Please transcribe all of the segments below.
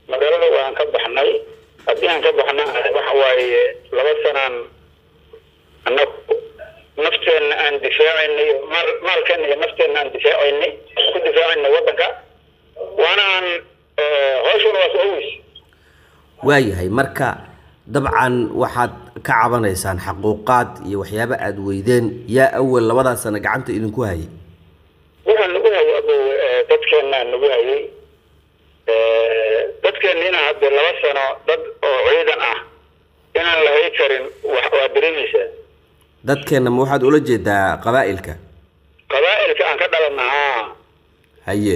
magaalada waan ka baxnay haddii aan ka baxna waxa waaye laba sanaan annagu nafteenna aan difaacaynay maal maalkeena iyo nafteenna aan difaacaynay ku difaacaynay waddanka waana aan hawshuna waa soo weys waayahay marka dabcan waxaad ka cabanaysaan xaquuqaad iyo waxyaabo aada weydeen yaa awal labadaa sano gacanta idinku hayay waxaa nagu hayay abo dadkeennaa nagu hayay dadkeenniina hadde laba sano dad oo ciidan ah inaan la hay karin wa waa dareemaysaa dadkeenna ma waxaad ula jeedaa qabaa'ilka qabaa'ilka aan ka dhalanna haa haye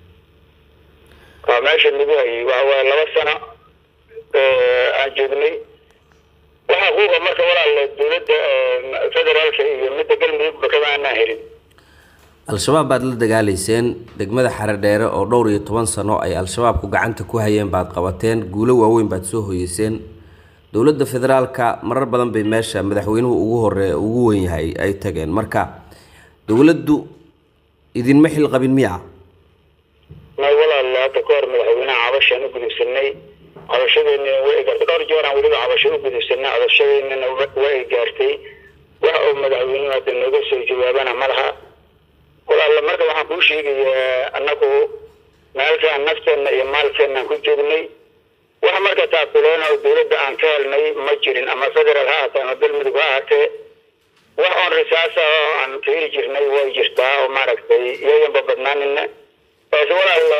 waa meesha nagu hayay waxa waaye laba sano aan joognay wax xuquuqa marka walaale dowladda federaalka iyo midda galmudugba kama aanaan helin al-shabaab baad la dagaalayseen degmada xaredheere oo dhowr iyo toban sano ay al-shabaabku gacanta ku hayeen baad qabateen guulo waaweyn baad soo hoyeyseen dowladda federaalka marar badan bay meesha madaxweynuhu ugu hore ugu wen yahay ay tageen marka dowladdu idinma xil qabin miya may walaale hadda ka hor madaxweynaha cabashaan u gudubsanay cabashadeennina way gaartay dhowr jeeraan weliba cabasho u gudubsanay cabashadeennina way gaartay wax uu madaxweynuhu hadda nooga soo jawaabana ma laha walaale marka waxaan kuu sheegayaa annagu meelkaan nafteenna iyo maalkeenaan ku joognay wax marka taakuleena oo dowladda aan ka helnay ma jirin ama federaal ha ahaatee ama galmudug ha ahaatee wax oon risaasa oo aan ka heli jirnay way jirtaa oo maaragtay iyayanba badnaanina balse walaalle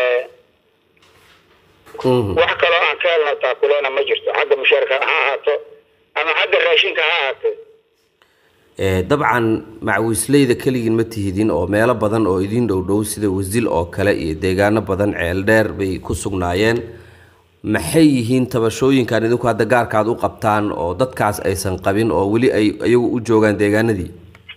wax kaloo aan ka helno taakuleena ma jirto xagga mushaarka ha ahaato ama xagga raashinka ha ahaatee dabcan macwiisleyda keligiin ma tihidin oo meelo badan oo idiin dhow dhow sida wasil oo kale iyo deegaano badan ceel dheer bay ku sugnaayeen maxay yihiin tabashooyinkan idinku hadda gaarkaad u qabtaan oo dadkaas aysan qabin oo weli ay iyagu u joogaan deegaanadii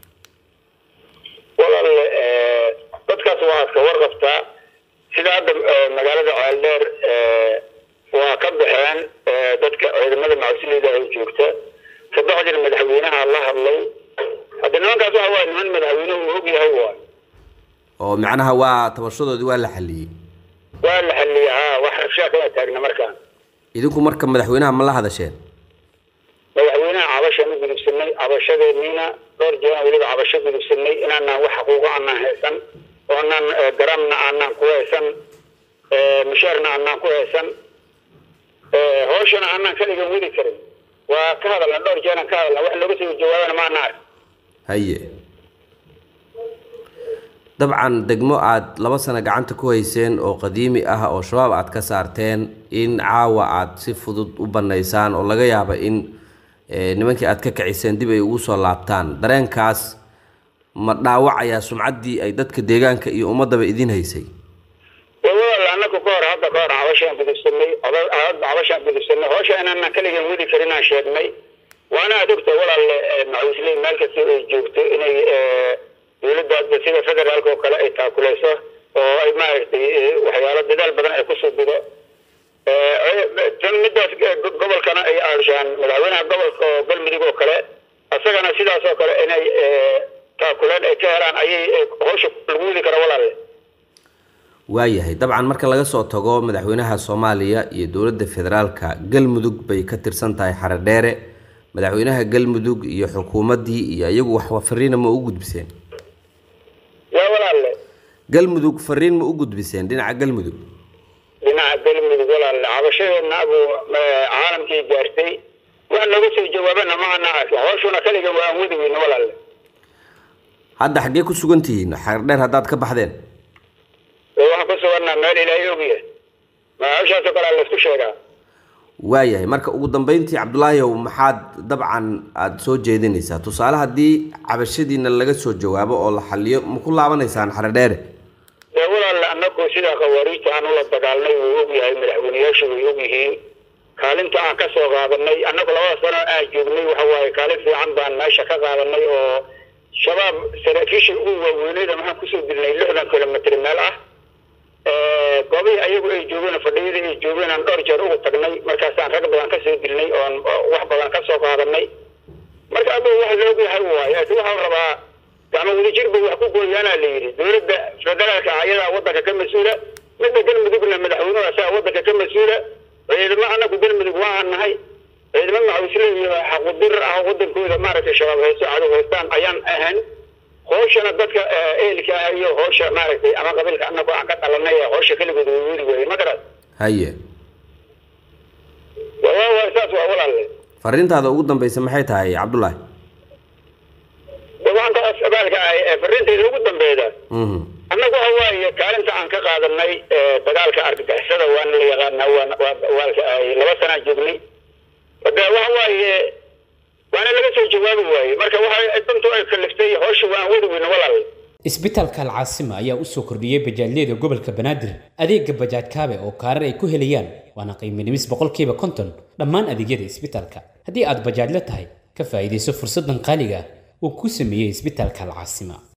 walaale dadkaas waxaad ka warqabtaa sida hadda magaalada ceel dheer waa ka baxeen dadka ciidamada macwisleyda ay joogta kabacdina madaxweynaha la hadlay hadda nimankaas waxa waay niman madaxweynuhu uu og yahay waay oo macnaha waa tabashadoodii waa la xaliyey waa la xaliyey haa wax rabshaa kama taagna markaan idinku marka madaxweynaha ma la hadasheen madaxweynaha cabashaan u gudubsanay cabashadeeniina dhowr jeeraan weliba cabasho gudubsanay inaanaan wax xuquuqo aanaan haysan oonaan garamna aanaan ku haysan mushaarna aanaan ku haysan hawshana aanaan kaligan weli karin waa ka hadalna dhowr jeeraan ka hadalna wax looga soo jawaabana maana ark haye dabcan degmo aada laba sano gacanta ku hayseen oo qadiimi ah oo shabaab aad ka saarteen in caawa aad si fudud u bannaysaan oo laga yaaba in nimankii aad ka kiciseen dib ay ugu soo laabtaan dareenkaas ma dhaawacayaa sumcaddii ay dadka deegaanka iyo ummaddaba idin haysay walaal annaga ka hor hadda ka hor cabashaan gudubsanay cabashaan gudubsanay hawsha inaanaan kaligan weli karinaan sheegnay waana aad ogta walaalle macawisley meel kasta ay joogto inay dowladda hadda sida federaalka oo kale ay taakuleyso oo ay maaragtay waxyaalo dadaal badan ay kusoo dido tan midaas gobolkana ay aashaan madaxweynaha gobolka oo galmudug oo kale isagana sidaas oo kale inay taakuleen ay ka helaan ayay hawsha lagu widi kara walaalle waayahay dabcan marka laga soo tago madaxweynaha soomaaliya iyo dowladda federaalka galmudug bay ka tirsan tahay xaredheere madaxweynaha galmudug iyo xukuumaddii iyo iyagu wax fariina ma u gudbiseen yaa walaalle galmudug fariin ma u gudbiseen dhinaca galmudug dhinaca galmudug walaalle cabashadeedna abu caalamkii gaartay wax nooga soo jawaabana ma ana arkin hawshuna kaliga waa aan wadi weyne walaalle hadda xaggee ku sugan tihiin xaredheer haddaad ka baxdeen waxaan ku suganaa meel ilaahay ogyahay ma hawshaasoo kale laysku sheegaa waayahay marka ugu dambeyntii cabdulaahiyow maxaad dabcan aada soo jeedinaysaa tusaale haddii cabashadiina laga soo jawaabo oo la xaliyo ma ku laabanaysaan xaredheere dee walaalle annagu sidaa khawaariijta aan ula dagaalnay wuu ogyahay madaxweyneyaashu way ogyihiin kaalinta aan ka soo qaadanay annagu labada sano aan joognay waxa waaye kaalin fiican baan meesha ka qaadanay oo shabaab saraakiisha ugu waaweyneyda maxaan kusoo dilnay lixdan kilomitr meel ah goobihii ayagu ay joogeen fadhiyadii ay joogeen aan dhowr jeer ugu tagnay markaasaan rag badan kasoo dilnay oon wax badan kasoo qaadanay marka aba wax loogu yahay waaye laakiin waxaan rabaa gacmo wadajir bay wax ku gooyaanaa la yidhi dowladda federaalka ayadaa wadanka ka mas-uula midda galmudugna madaxweynuhu asaga wadanka ka mas-uula dadka shabaab haysto cadow haystaan ayaan ahayn hooshana dadka ehelka ah iyo hoosha maaragtay ama qabiilka annagu aan ka dhalanay ee hoosha keligood way weli weye ma garat haye waa waa saas waa walaalle fariintaada ugu dambeysa maxay tahay cabdullaahi de waxaan ka abaalka ahay ee fariintayda ugu dambeeda mhm annagu waxa waaye kaalinta aan ka qaadanay dagaalka argagixisada waana la yaqaanaa waan waa waalka ahay laba sanaa joognay de waxa waaye waana laga soo jawaabi waaye marka waxa dantu ay kaliftay hawsha waan wadi weyne walaal isbitaalka alcaasima ayaa u soo kordhiyey bajaajyada gobolka banaadir adeega bajaaj kaabe oo kaarar ay ku helayaan waana qiimo dhimis boqolkiiba konton dhammaan adeegyada isbitaalka haddii aad bajaajla tahay ka faa'iidayso fursaddan qaaliga ah uu ku sameeyey isbitaalka alcaasima